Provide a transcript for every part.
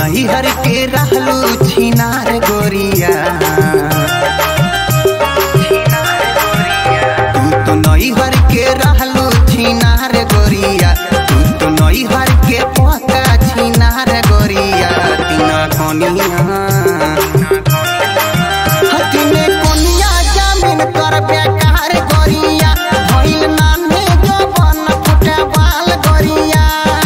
नैहर के रहलू छिनार गोरिया तू तो नैहर के रहलू छिनार गोरिया तू तो नैहर के पका छिनार गोरिया तीना कोनिया हतिने कोनिया जामिन कर बेकार गोरिया भइल नाने जवन फुटे बाल गोरिया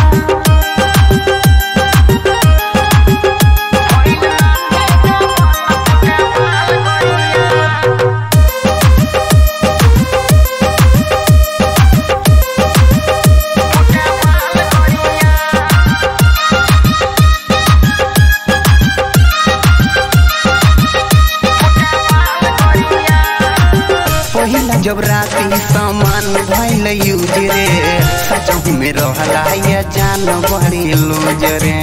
पहिला जब राती सामान भइल यूज रे सचहु में रहला या जान बड़ी लूज रे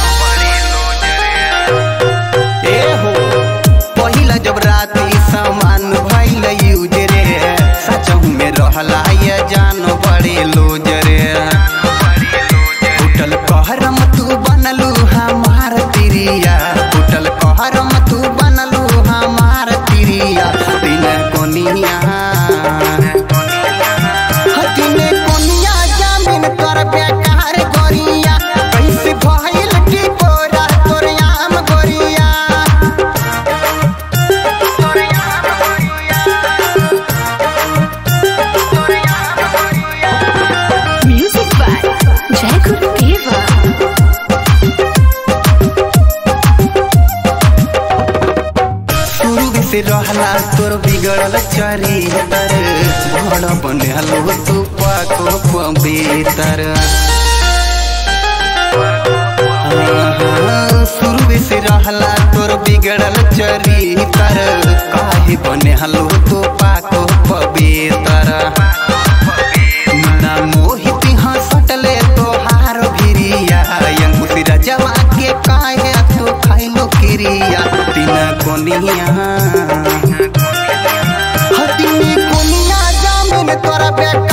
ए हो पहिला जब राती सामान भइल यूज रे सचहु में रहला या जान बड़ी लूज रे उठल कहरम तू बनलू हमार तिरिया उठल कहरम तू बनलू हमार तिरिया दिन कोनिया हतिने कोनिया जामिन कर बेकार गोरिया कैसे भइल की बोरा तोर आम गोरिया Music by Jai Guru Deva. शुरू से रहला तोर बिगड़ल चरितर बड़ बनलो तू पाको पवित्र शुरू से रहला तोर बिगड़ल चरितर काहे बनलो तू पाको पवित्र ना मोहित हंसटले तोहार भिरिया अंकुश रजवा के काहे तू खाइलो किरिया तीन कोनिया हतिनी कोनिया जामिन तोरा बेटा